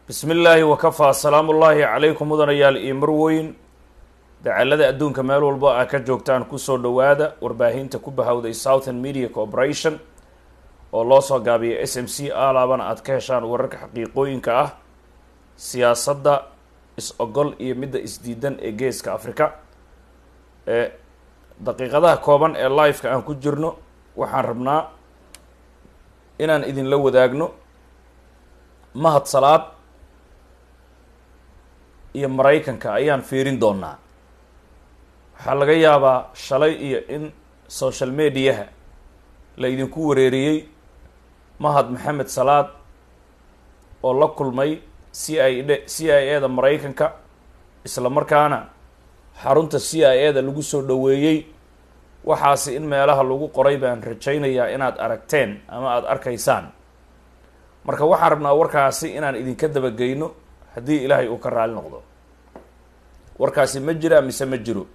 bismi illaahi wakafaa salaamu ullaahi calaykum mudanayaal iyo marweyn dacalada adduunka meel walba aa ka joogtaan kusoo dhowaada warbaahinta ku bahawday southern media corporation oo loo soo gaabiya s m c alaabana aad ka heshaan wararka xaqiiqooyinka ah siyaasadda is-ogol iyo midda isdiidan ee geeska africa ee daqiiqadaha kooban ee liveka aan ku jirno waxaan rabnaa inaan idinla wadaagno mahad salaad iyo maraykanka ayaan fiirin doonaa waxaa laga yaabaa shalay iyo in social mediaha la idinku wareeriyey mahad maxamed salaad oo la kulmay c i d c i a da maraykanka isla markaana xarunta c i a da lagu soo dhoweeyey waxaasi in meelaha lagu qoray baan rajaynayaa inaad aragteen ama aada arkaysaan marka waxaan rabnaa warkaasi inaan idinka dabageyno haddii ilaahay uu ka raali noqdo warkaasi ma jiraa mise ma jiro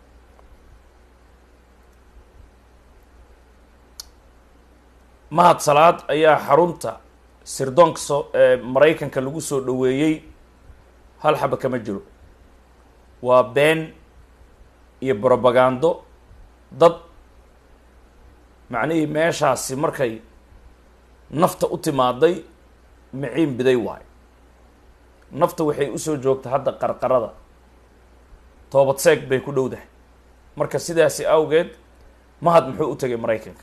mahad salaad ayaa xarunta sirdoonka soo ee maraykanka lagu soo dhoweeyey hal xaba kama jiro waa been iyo brobagando dad macnihii meeshaasi markay nafta u timaaday miciin biday waayo nafta waxay usoo joogta hadda qarqarada toobad seeg bay ku dhowdahay marka sidaasi awgeed mahad muxuu u tegay maraykanka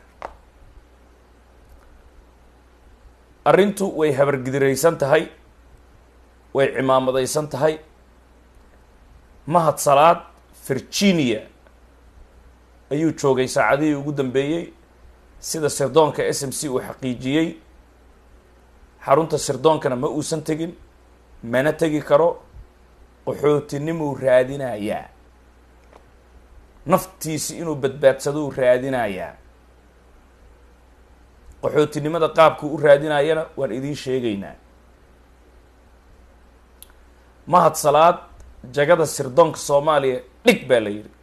arrintu way habargidiraysan tahay way cimaamadaysan tahay mahad salaad virginia ayuu joogay saacadihii ugu dambeeyey sida sirdoonka s m c uu xaqiijiyey xarunta sirdoonkana ma uusan tegin mana tegi karo qaxootinimuu raadinayaa naftiisi inuu badbaadsadou raadinayaa qaxootinimada qaabkuu u raadinayana waan idiin sheegaynaa mahad salaad jagada sirdoonka soomaaliya dhig baa la yidhi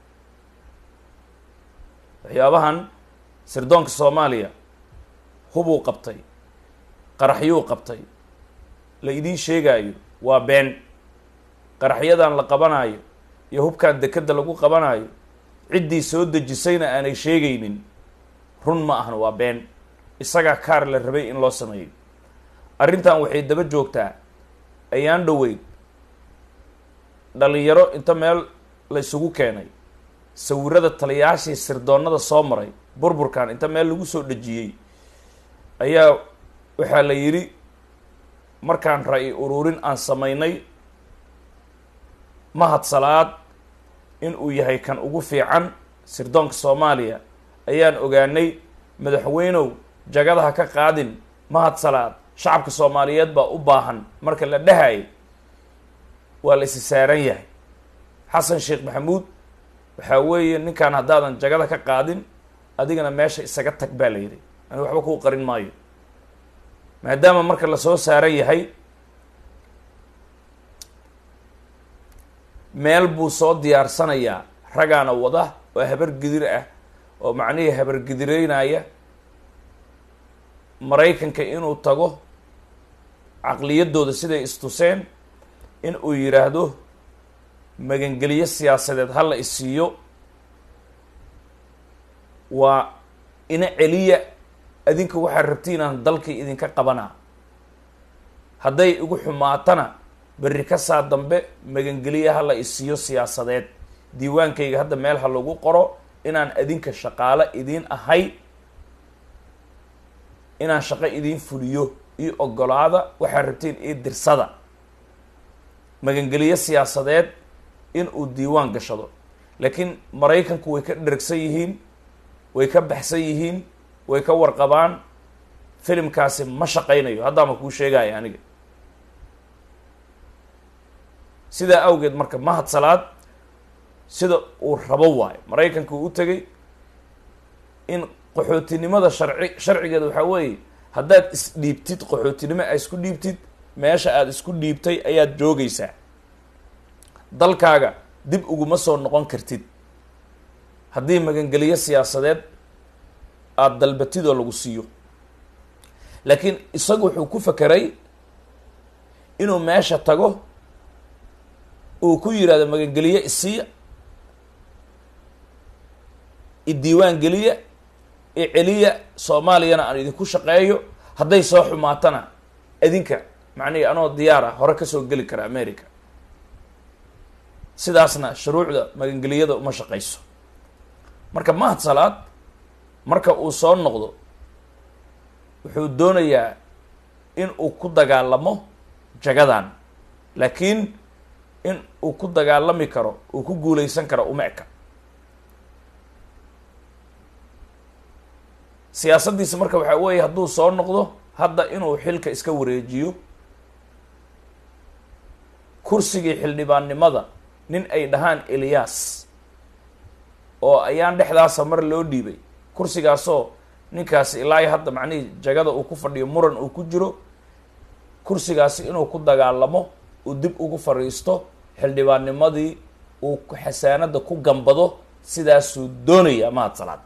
waxyaabahan sirdoonka soomaaliya hubuu qabtay qaraxyuu qabtay la idiin sheegaayo waa been qaraxyadan la qabanaayo iyo hubkan dekeda lagu qabanaayo ciddii soo dejisayna aanay sheegaynin run ma ahan waa been isagaa kaar la rabay in loo sameeyo arrintan waxay daba joogtaa ayaan dhoweyn dhalinyaro inta meel la isugu keenay sawirada taliyaashii sirdoonnada soo maray burburkan inta meel lagu soo dhejiyey ayaa waxaa la yidhi markaan ra-i ururin aan samaynay mahad salaad in uu yahay kan ugu fiican sirdoonka soomaaliya ayaan ogaanay madaxweynow jagadaha ka qaadin mahad salaad shacabka soomaaliyeed baa u baahan marka la dhahayay waa la isi saaran yahay xasan sheekh maxamuud waxaa weeye ninkan haddaadan jagada ka qaadin adigana meesha isaga tag baa la yidhi ani waxba kuu qarin maayo maadaama marka lasoo saaran yahay meel buu soo diyaarsanayaa ragaana wada oo habargidir ah oo macnihii habargidireynaya maraykanka inuu tago caqliyaddooda siday istuseen in uu yidhaahdo magangeliyo siyaasadeed ha la isiiyo waa ina celiya adinka waxaad rabtiin aan dalkii idinka qabanaa hadday igu xumaatana berri ka saa dambe magangeliya ha la isiiyo siyaasadeed diiwaankayga hadda meel ha lagu qoro inaan adinka shaqaalo idiin ahay inaan shaqo idiin fuliyo io ogolaada waxaad rabtiin io dirsada magangeliyo siyaasadeed in uu diiwaan gashado laakiin maraykanku way ka dhergsan yihiin way ka baxsan yihiin way ka warqabaan filimkaasi ma shaqaynayo haddaama kuu sheegaya aniga sidaa awgeed marka mahad salaad sida uu rabo waayo maraykanka uu u tegay in qaxootinimada sharci sharcigeeda waxaa weeye haddaad isdhiibtid qaxootinimo aad isku dhiibtid meesha aada isku dhiibtay ayaad joogaysaa dalkaaga dib uguma soo noqon kartid haddii magangeliyo siyaasadeed aada dalbatid oo lagu siiyo laakiin isagu wuxuu ku fakeray inuu meesha tago uu ku yidhahdo magangeliye isiiya idiiwaan geliya iceliya soomaaliyana aan idinku shaqeeyo hadday soo xumaatana idinka macnihi anoo diyaar ah hore kasoo geli kara america sidaasna shuruucda magangeliyada uma shaqayso marka mahad salaad marka uu soo noqdo wuxuu doonayaa in uu ku dagaalamo jagadan laakiin in uu ku dagaalami karo uu ku guuleysan karo uma eka siyaasaddiisa marka waxaa weeye hadduu soo noqdo hadda inuu xilka iska wareejiyo kursigii xildhibaannimada nin ay dhahaan eliyas oo ayaan dhexdaasa mar loo dhiibay kursigaasoo ninkaasi ilaa iyo hadda macnihii jagada uu ku fadhiyo muran uu ku jiro kursigaasi inuu ku dagaalamo uu dib ugu fadhiisto xildhibaannimadii uu xasaanada ku gambado sidaasuu doonaya mahad salaad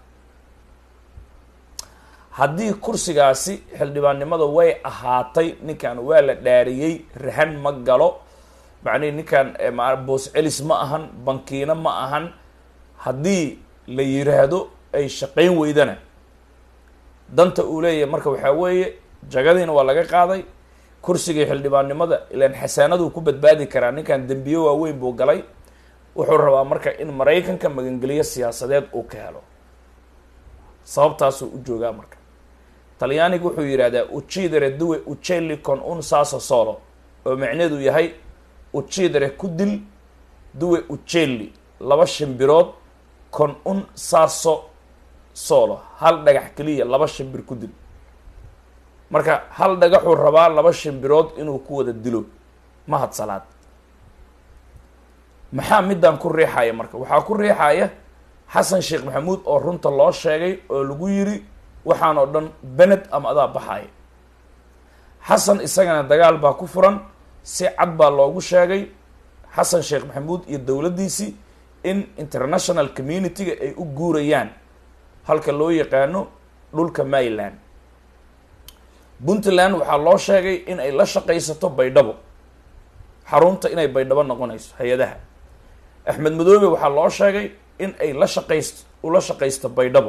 haddii kursigaasi xildhibaannimada way ahaatay ninkan waa la dhaariyey rahan ma galo macnihi ninkan boos celis ma ahan bankiina ma ahan haddii la yiraahdo ay shaqayn weydana danta uu leeyahay marka waxaa weeye jagadiina waa laga qaaday kursigii xildhibaannimada ilaan xasaanaduu ku badbaadi karaa ninkan dembiye waaweyn buu galay wuxuu rabaa marka in maraykanka magangeliyo siyaasadeed uu ka helo sababtaasuu u joogaa marka talyaaniga wuxuu yidhahdaa ucidere duwe uceli con un saso solo oo macneedu yahay ucidere ku dil duwe uceli laba shimbirood con un saso solo hal dhagax keliya laba shimbir ku dil marka hal dhagaxuu rabaa laba shimbirood inuu ku wada dilo mahad salaad maxaa midaan ku riixaya marka waxaa ku riixaya xasan sheekh maxamuud oo runta loo sheegay oo lagu yiri waxaan oo dhan bened ama adaa baxaya xasan isagana dagaal baa ku furan si cad baa loogu sheegay xasan sheekh maxamuud iyo dowladdiisii in international community-ga ay u guurayaan halka loo yaqaano dhulka maryland puntland waxaa loo sheegay in ay la shaqaysato baydhabo xarunta inay baydhabo noqonayso hay-adaha axmed madoobe waxaa loo sheegay in ay la shaqayst ula shaqaysto baydhabo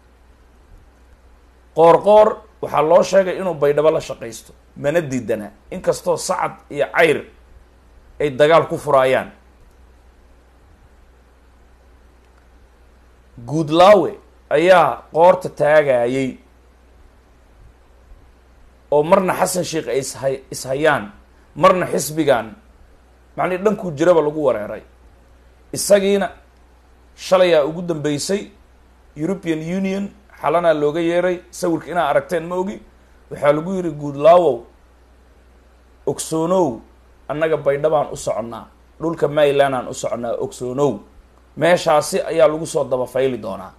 qoor qoor waxaa loo sheegay inuu baydhabo la shaqaysto mana diidana inkastoo sacad iyo cayr ay dagaal ku furaayaan guudlaawe ayaa qoorta taagayay oo marna xasan sheekh ay isha ishayaan marna xisbigan macnii dhankuu jiraba lagu wareeray isagiina shalayaa ugu dambeysay european union xalanaa looga yeeray sawirka inaa aragteen ma ogi waxaa lagu yidhi guudlaawow ogsoonow annaga baydhabaan u soconnaa dhulka maryland aan u soconnaa ogsoonow meeshaasi ayaa lagu soo dabafayli doonaa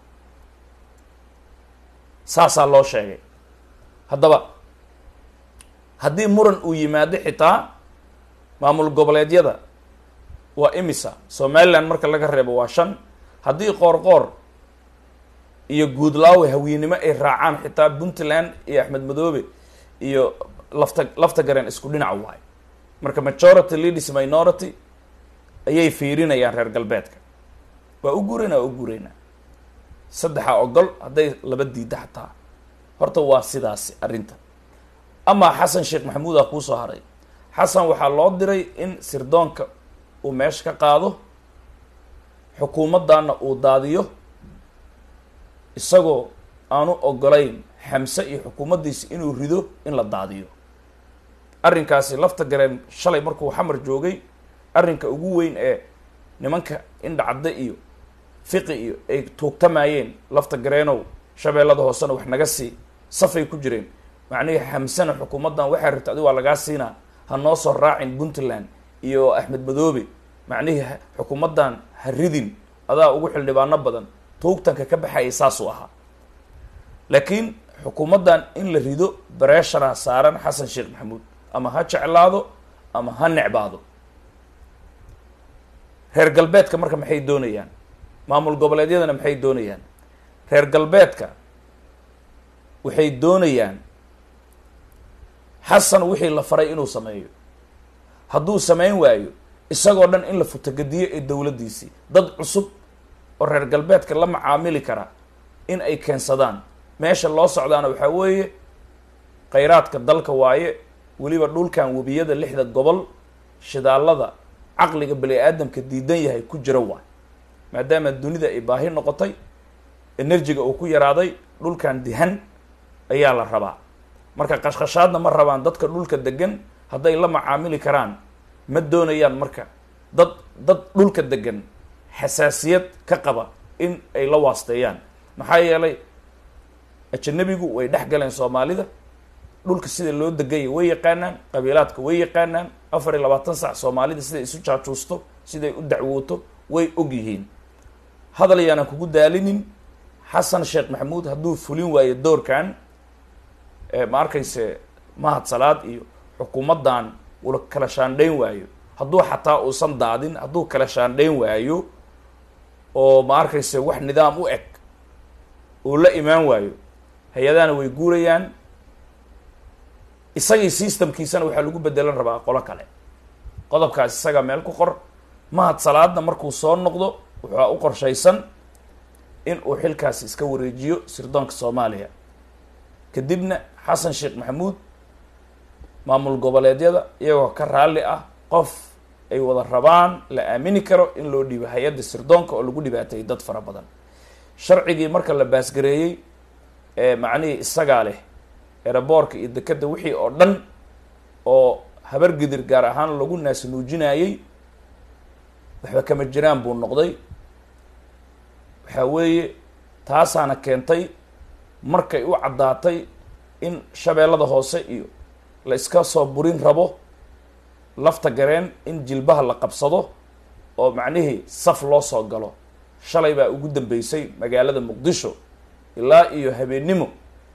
saasaa loo sheegay haddaba haddii muran uu yimaado xitaa maamul goboleedyada waa imisa somaliland marka laga reebo waa shan haddii qoor qoor iyo guudlaawe hawiinimo ay raacaan xitaa puntland iyo axmed madoobe iyo lafta lafta gareen isku dhinac waay marka majority leaders minority ayay fiirinayaan reer galbeedka waa u guuraynaa waa u guuraynaa saddexa ogol hadday laba diida xataa horta waa sidaasi arrinta amaa xasan sheekh maxamuud ah kuusoo haray xasan waxaa loo diray in sirdoonka uu meesha ka qaado xukuumaddaana uu daadiyo isagoo aanu ogolayn xamse iyo xukuumaddiisa inuu rido in la daadiyo arrinkaasi lafta gareen shalay markuu xamar joogay arrinka ugu weyn ee nimanka indhacadde iyo fiqi iyo ay tuugtamayeen lafta gareenow shabeellada hoosena wax naga sii safay ku jireen macnihii xamsena xukuumaddan waxay rabta adi waa lagaa siinaa ha noo soo raacin puntland iyo axmed madoobe macnihii xukuumaddan ha ridin adaa ugu xildhibaano badan tuugtanka ka baxayay saasuu ahaa laakiin xukuumaddan in la rido bareeshana saaran xasan sheekh maxamuud ama ha jeclaado ama ha necbaado reer galbeedka marka maxay doonayaan maamul goboleedyadana maxay doonayaan reer galbeedka waxay doonayaan xasan wixii la faray inuu sameeyo hadduu samayn waayo isagoo dhan in la futagadiyo ee dowladdiisii dad cusub oo reer galbeedka la macaamili kara in ay keensadaan meesha loo socdaana waxaa weeye khayraadka dalka waaye weliba dhulkan webiyada lixda gobol shidaalada caqliga bani aadamka diidan yahay ku jira waay maadaama dunida ay baahi noqotay enerjiga uu ku yaraaday dhulkan dihan ayaa la rabaa marka qashqashaadna ma rabaan dadka dhulka degan hadday la macaamili karaan ma doonayaan marka dad dad dhulka degan xasaasiyad ka qaba in ay la waasteeyaan maxaa yeelay ajanabigu way dhex galeen soomaalida dhulka sida loo degaya way yaqaanaan qabiilaadka way yaqaanaan afar iyo labaatan sac soomaalida siday isu jaajuusto siday u dacwooto way og yihiin hadal yaanan kugu daalinin xasan sheekh maxamuud hadduu fulin waayo doorkan ma arkayse mahad salaad iyo xukuumaddan ula kala shaandhayn waayo hadduu xataa uusan daadin hadduu kala shaandhayn waayo oo ma arkayse wax nidaam u eg uu la imaan waayo hay-adahana way guurayaan isagii systemkiisana waxaa lagu bedelan rabaa qolo kale qodobkaas isaga meel ku qor mahad salaadna markuu soo noqdo waxaa u qorshaysan in uu xilkaasi iska wareejiyo sirdoonka soomaaliya kadibna xasan sheekh maxamuud maamul goboleedyada iyagoo ka raalli ah qof ay wada rabaan la aamini karo in loo dhiibo hay-adda sirdoonka oo lagu dhibaatayay dad fara badan sharcigii marka la baasgareeyey ee macnihii isagaa leh eraboorka iyo dekadda wixii oo dhan oo habar gidir gaar ahaan lagu naasnuujinayey waxba kama jiraan buu noqday waxaa weeye taasaana keentay markay u caddaatay in shabeellada hoose iyo la iska soo burin rabo lafta gareen in jilbaha la qabsado oo macnihii saf loo soo galo shalay baa ugu dambeysay magaalada muqdisho ilaa iyo habeennimo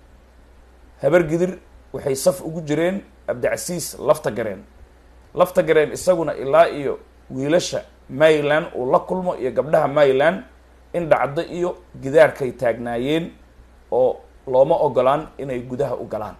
habar gidir waxay saf ugu jireen abdicasiis lafta gareen lafta gareen isaguna ilaa iyo wiilasha mayland uu la kulmo iyo gabdhaha mayland in dhacdo iyo gidaarkay taagnaayeen oo looma ogolaan inay gudaha u galaan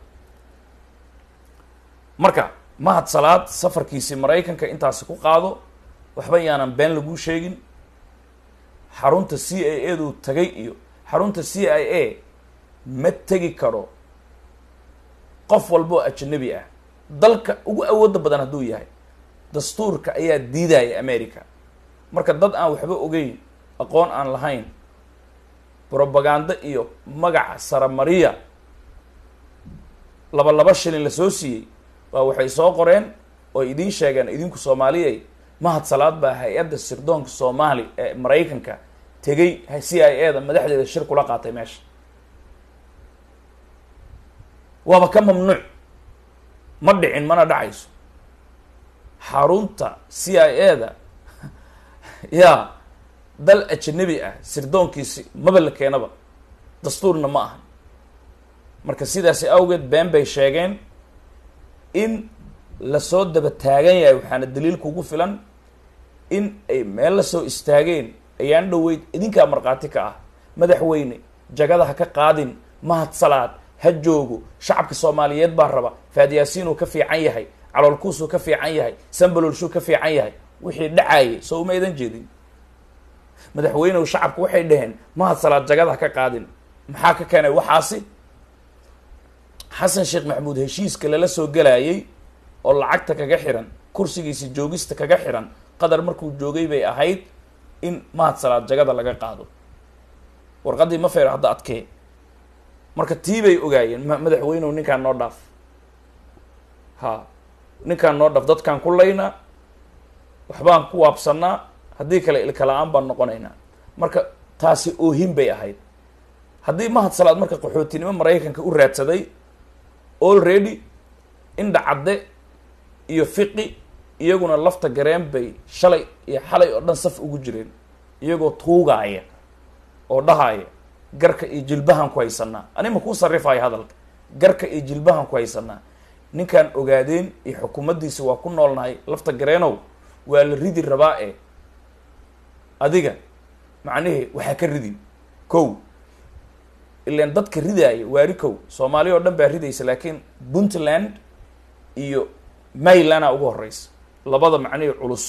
marka mahad salaad safarkiisii maraykanka intaasi ku qaado waxba yaanan been laguu sheegin xarunta c i a duu tagay iyo xarunta c i a ma tegi karo qof walba oo ajanabi ah dalka ugu awooda badan hadduu yahay dastuurka ayaa diidaya america marka dad aan waxba ogeyn aqoon aan lahayn brobagando iyo magaca saramariya laba laba shilin lasoo siiyey waa waxay soo qoreen oo idiin sheegeen idinku soomaaliyay mahad salaad baa hay-adda sirdoonka soomaali ee maraykanka tegay c i a da madaxdeeda shir kula qaatay meesha waaba ka mamnuuc ma dhicin mana dhacayso xarunta c i a da yaa dal ajanabi ah sirdoonkiisi maba la keenaba dastuurna ma ahan marka sidaasi awgeed been bay sheegeen in lasoo daba taagan yahay waxaana daliil kugu filan in ay meel lasoo istaageen ayaan dhoweyd idinkaa markhaati ka ah madaxweyne jagada ha ka qaadin mahad salaad ha joogo shacabka soomaaliyeed baa raba faadyaasiinuu ka fiican yahay caloolkuusuu ka fiican yahay sambalolshuu ka fiican yahay wixii dhacaayay soo uma aydan jeedin madaxweynehu shacabku waxay dhaheen mahad salaad jagada ha ka qaadin maxaa ka keenay waxaasi xasan sheekh maxamuud heshiiska lala soo gelaayay oo lacagta kaga xiran kursigiisi joogista kaga xiran qadar markuu joogay bay ahayd in mahad salaad jagada laga qaado warqaddii ma feer hadda adkee marka tii bay ogaayeen ma madaxweynehu ninkaan noo dhaaf ha ninkaan noo dhaaf dadkaan ku laynaa waxbaan ku waabsanaa haddii kale ilkala-aan baan noqonaynaa marka taasi oohin bay ahayd haddii mahad salaad marka qaxootinimo maraykanka u raadsaday already indha cadde iyo fiqi iyaguna lafta gareen bay shalay iyo xalay oo dhan saf ugu jireen iyagoo tuugaaya oo dhahaaya garka iyo jilbahan ku haysanaa ani ma kuu sarrifayo hadalka garka iyo jilbahan ku haysanaa ninkaan ogaadeen iyo xukuumaddiisa waa ku noolnahay lafta gareenow waa la ridi rabaa e adiga macnihii waxaa ka ridin kow ilan dadka ridaaya waari kow soomaaliya oo dhan baa ridaysa laakiin puntland iyo maylana ugu horeysa labada macnihii culus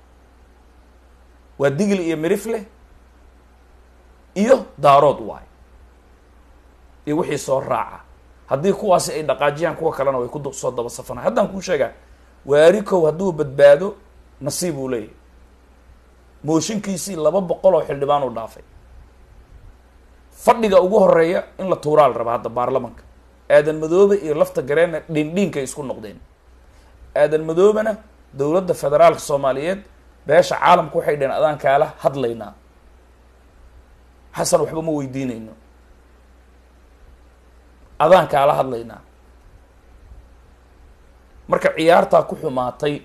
waa digil iyo mirifleh iyo daarood waay iyo wixii soo raaca haddii kuwaasi ay dhaqaajiyaan kuwa kalena way ku soo daba safanay haddaan kuu sheegaa waarikow hadduu badbaado nasiib uu leeyahay mooshinkiisii laba boqol oo xildhibaan uu dhaafay fadhiga ugu horeeya in la tuuraa la rabaa hadda baarlamanka aadan madoobe iyo lafta gareenna dhindhiinkay isku noqdeen aadan madoobena dowladda federaalka soomaaliyeed beesha caalamka waxay dhaheen adaan kaala hadlaynaa xasan waxba ma weydiinayno adaan kaala hadlaynaa marka ciyaartaa ku xumaatay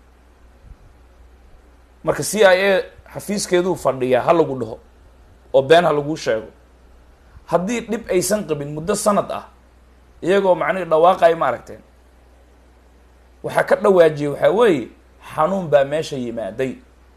marka c i a xafiiskeeduu fadhiyaa ha lagu dhaho oo been ha laguu sheego haddii dhib aysan qabin muddo sanad ah iyagoo macnihi dhawaaqay ma aragteen waxaa ka dhawaajiyay waxaa weeye xanuun baa meesha yimaaday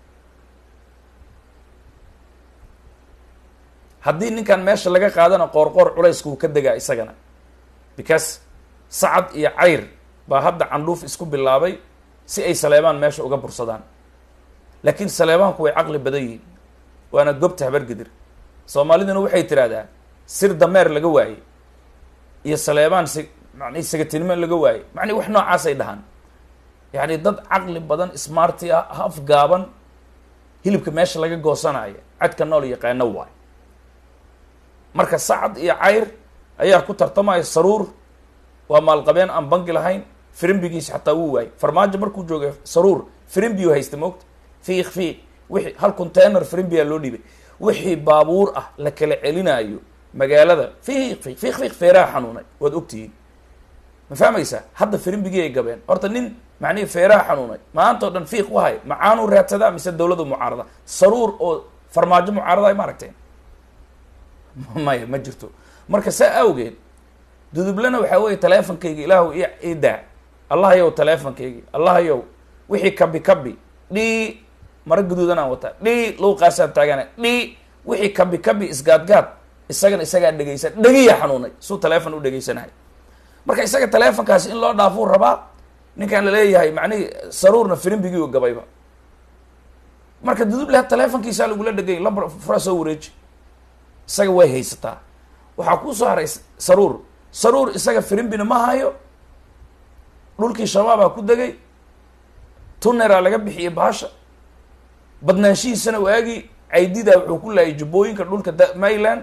haddii ninkan meesha laga qaadana qoorqoor culayska uu ka degaa isagana because sacad iyo cayr baa hadda candhuuf isku bilaabay si ay saleebaan meesha uga bursadaan laakiin saleebaanku way caqli badan yihiin waana gobta habargedir soomaaliduna waxay tidhaahdaa sir dameer laga waayey iyo saleebaan si mani sagatinimo laga waayey macni wax noocaasay dhahaan yacni dad caqli badan smarti ah haf gaaban hilibka meesha laga goosanaya cadka nool yaqaano waay marka sacad iyo cayr ayaa ku tartamaya saruur waa maalqabeen aan bangi lahayn firimbigiisi xataa wuu waayey farmaajo markuu joogay saruur firimbiyu haysta moogta fiik fiik wixii hal container firimbiyaa loo dhiibay wixii baabuur ah la kala celinaayo magaalada fiiq fiiq fiiq fiiq feeraha xanuunay waad ogtihiin ma fahmaysaa hadda firimbigii ay gabeen horta nin macnihii feeraha xanuunay maanta o dhan fiiq wahay macaanuu raadsadaa mise dawladu mucaarada saruur oo farmaajo mucaarada ay ma aragteen maya ma jirto marka saa awgeed dudublena waxaa weeye teleefonkayga ilaahu i ii daa allahayow teleefonkaygi allahayow wixii kabi kabi dhii mara guduudan aan wataa dhii luuqaasaan taagana dhii wixii kabi kabi isgaadgaad isagana isagaa dhegaysan dhegiya xanuunay suu teleefon u dhegaysanahay marka isaga teleefonkaasi in loo dhaafuu rabaa ninkaan laleeyahay macnihii saruurna firimbigii u gabayba marka duduble teleefonkiisaa lagula dhegay lambar fura soo wareeji isaga way haysataa waxaa kuu soo haray saruur saruur isaga firimbina ma hayo dhulkii shabaabaa ku degay tuneraa laga bixiyey baasha badnaanshihiisana waagii caydidaa wuxuu ku laayay jubbooyinka dhulka da mayland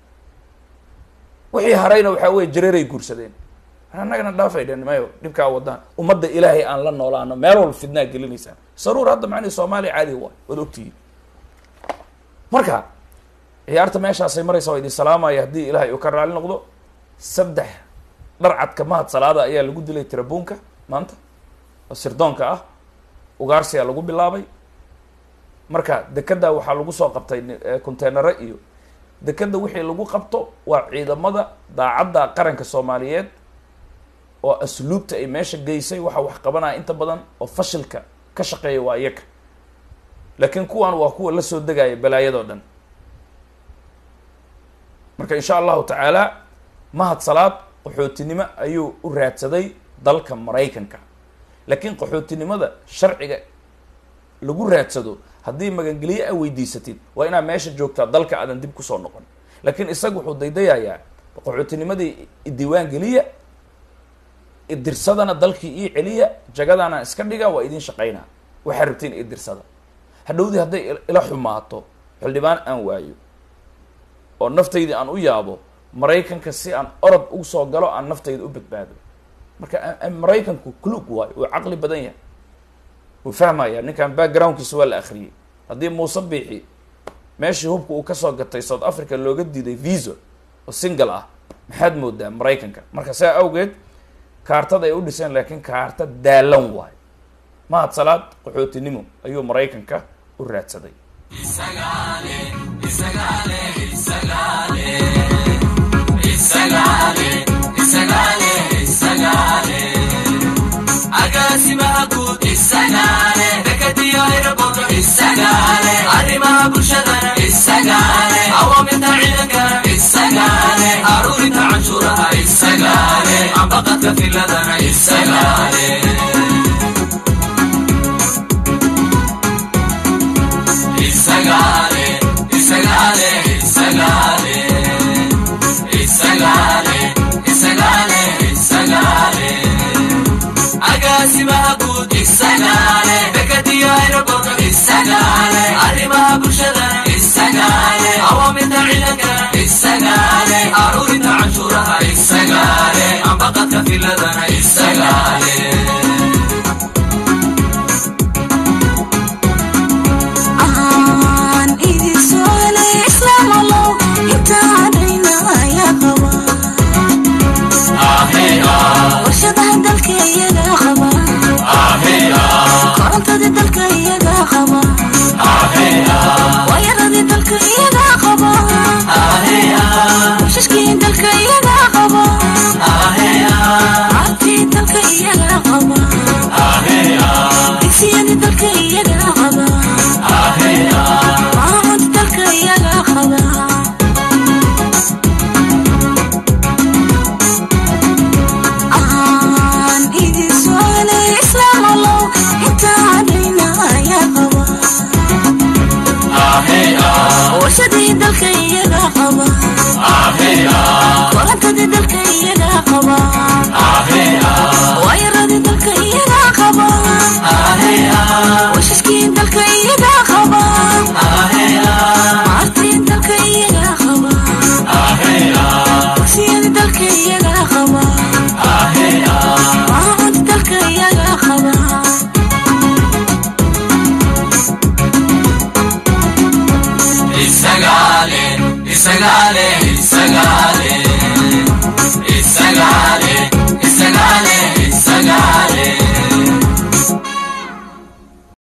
wixii harayna waxaa weye jareeray guursadeen annagana dhaafay dhen mayo dhibkaa wadaan ummadda ilaahay aan la noolaano meel walba fidnaa gelinaysaan saruur hadda macnihi soomaaliya caadi waay waad ogtihiin marka ciyaarta meeshaasay maraysa waa idin salaamaya haddii ilaahay uu ka raali noqdo saddex dharcadka mahad salaada ayaa lagu dilay tirabuunka maanta oo sirdoonka ah ugaarsiyaa lagu bilaabay marka dekeda waxaa lagu soo qabtay containaro iyo dekeda wixii lagu qabto waa ciidamada daacadda qaranka soomaaliyeed oo asluubta ay meesha geysay waxaa wax qabanaya inta badan oo fashilka ka shaqeeya waa iyaga laakiin kuwan waa kuwa la soo degaya balaayadoo dhan marka insha allahu tacaala mahad salaad qaxootinimo ayuu u raadsaday dalka maraykanka laakiin qaxootinimada sharciga lagu raadsado haddii magangelyo a weydiisatid waa inaad meesha joogtaa dalka aadan dib kusoo noqon laakiin isaga wuxuu daydayayaa qaxootinimadii idiiwaan geliya idirsadana dalkii ii celiya jagadana iska dhiga waa idin shaqaynaa waxaa rabtiin idirsada hadhowdii hadday ila xumaato xildhibaan aan waayo oo naftaydii aan u yaabo maraykanka si aan orod ugu soo galo aan naftayda u badbaado marka maraykanku clug waayo uu caqli badan yahay wuu fahmaya ninkan backgroundkiisa waa la akriyey haddii muuse biixi meeshii hubka uu kasoo gatay south africa looga diiday visa oo single ah maxaad moodaa maraykanka marka saa awgeed kaartada ay u dhiseen laakiin kaarta daalan waayo mahad salaad qaxootinimo ayuu maraykanka u raadsaday agaasimaha guud isagaale dekadiyo aeroboorto isagaale arrimaha bulshadana isagaale awaamirta ciidankana isagaale aruurinta canshuuraha isagaale ambaqadka filadana isagaale agaasimaha guud isagaale dekadiyo aeroboorka isagaale arrimaha bulshadana isagaale awaamirta ciidankana isagaale aruurinta canshuuraha isagaale ambaqadka filadana isagaale